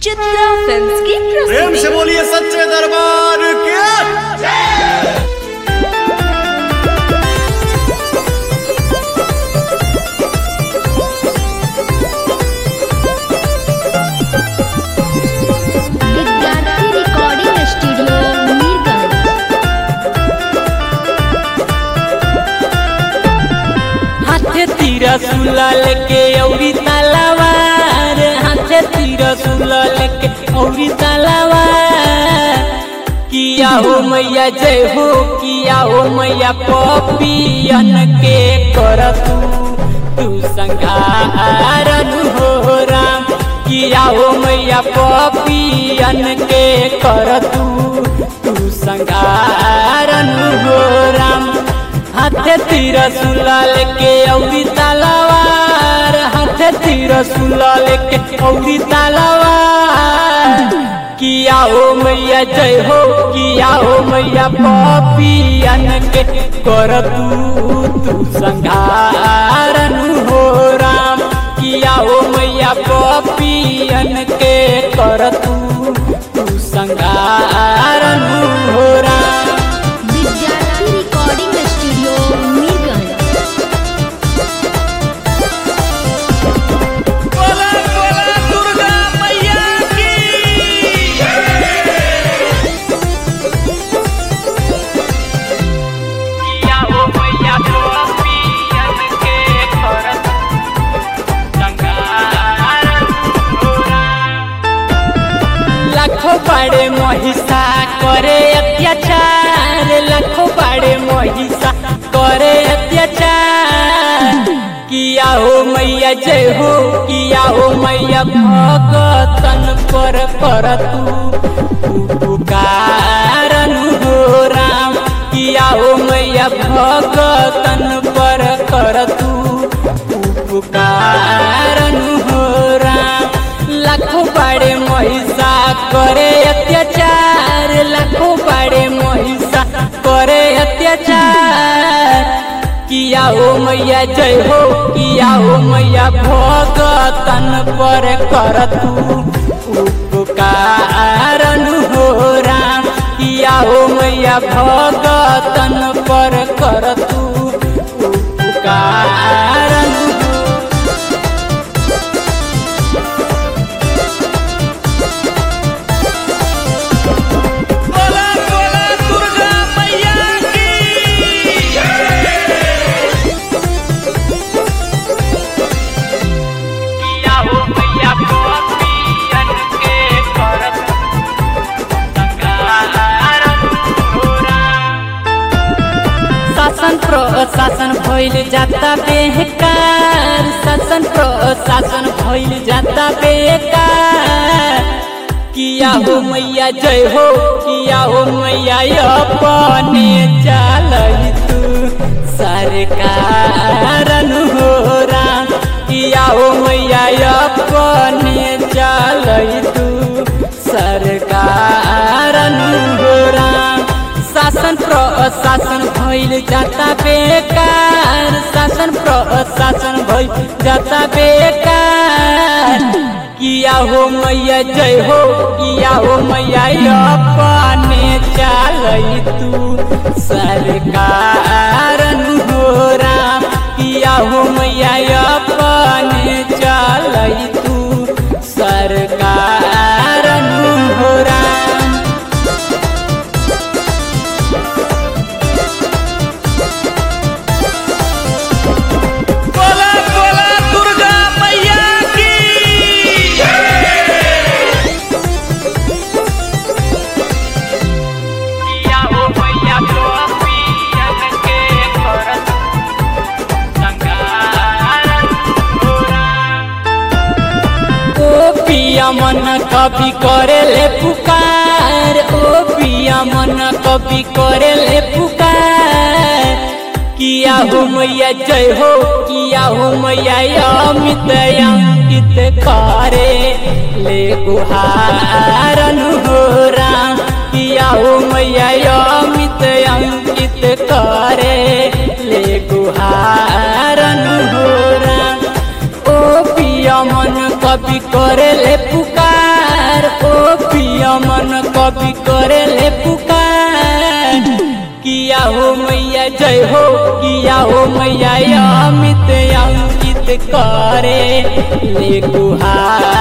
Chitra films की प्रेम प्रस्तुति से बोलिए सच्चे दरबार के विद्यार्थी रिकॉर्डिंग स्टूडियो मीरगंज हाथे तीरा सुला लेके औरी तलवार हाथे तीरा सुला लेके औरी तलवार किया हो मैया जय हो किया हो मैया पपियन के कर तू तू संघारन हो राम किया हो मैया पपियन के कर तू तू संघारन हो राम हाथे तीर सुला लेके औरी तलवार हाथे तीर सुला लेके औरी तलवार किया हो मैया जय हो किया हो मैया पपियन के कर तू तू संघारन हो राम किया हो मैया पपियन के कर तू तू संघारन हो राम विद्यार्थी रिकॉर्डिंग स्टूडियो मीरगंज बोला बोला दुर्गा मैया की किया हो मैया पपियन के कर संघारन हो राम लाखों बड़े महिषा करे अत्याचार लाखों बड़े महिषा करे अत्याचार किया हो मैया जय हो किया हो मैया भगतन पर कर तू पुकारन हो राम किया हो मैया भगतन पर कर तू पुकारन हो राम लाखों बड़े महिषा करे अत्याचार लाखों बड़े महिषा करे अत्याचार किया हो मैया जय हो किया हो मैया भगतन पर कर तू उपकारन हो राम किया हो मैया भगतन पर कर तू उपकारन हो बोला बोला दुर्गा मैया की किया हो मैया पपियन के कर संघारन हो राम। शासन प्रशासन भइल जाता बेकार शासन प्रशासन भइल जाता बेकार किया हो मैया जय हो किया हो मैया अपने चलई तू सरकारन हो राम किया हो मैया अपने चलई तू सरकारन हो राम शासन प्रशासन भइल जाता बेकार शासन प्रशासन भइल जाता बेकार किया हो मैया जय हो किया हो मैया अपने चलई तू सरकारन हो राम किया हो मैया अपने चलई तू सरकारन हो राम बोला बोला दुर्गा मैया की किया हो मैया पपियन के कर संघारन हो राम। ओ पिया मन कभी करे ले पुकार ओ पिया मन कभी करे ले पुकार किया हो मैया जय हो किया हो मैया अमित अंकित करे ले गुहारन हो राम किया हो मैया अमित अंकित करे ले गुहारन हो राम ओ पिया मन कभी करे ले पुकार मैया जय हो किया हो मैया अमित अंकित करे ले गुहार